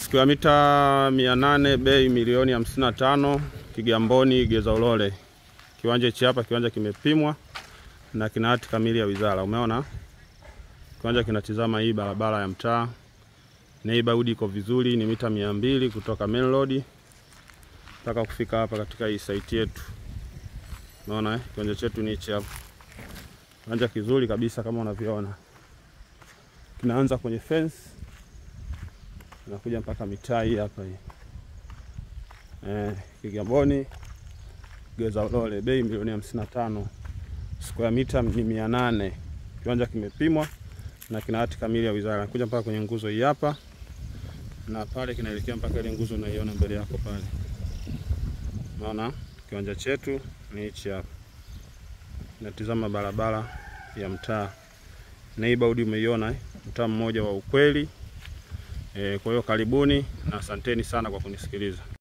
Square mita mia nane bei milioni hamsini na tano Kigamboni Geza Ulole. Kiwanja hichi hapa, kiwanja kimepimwa na kina hati kamili ya wizara. Umeona kiwanja kinatizama hii barabara ya mtaa, neighborhood iko vizuri, ni mita mia mbili kutoka main road mpaka kufika hapa katika hii site yetu. Umeona eh? Kiwanja chetu ni hichi hapa, kiwanja kizuri kabisa kama unavyoona, kinaanza kwenye fence nakuja mpaka mitaa hii hapa hii eh, Kigamboni Geza Ulole, bei milioni hamsini na tano square mita ni mia nane Kiwanja kimepimwa na kina hati kamili ya wizara. Nakuja mpaka kwenye nguzo hii hapa, na pale kinaelekea mpaka ile nguzo unaiona mbele yako pale. Unaona kiwanja chetu ni hichi hapa, natizama barabara ya mtaa neighborhood, umeiona eh? Mtaa mmoja wa ukweli. E, kwa hiyo karibuni na asanteni sana kwa kunisikiliza.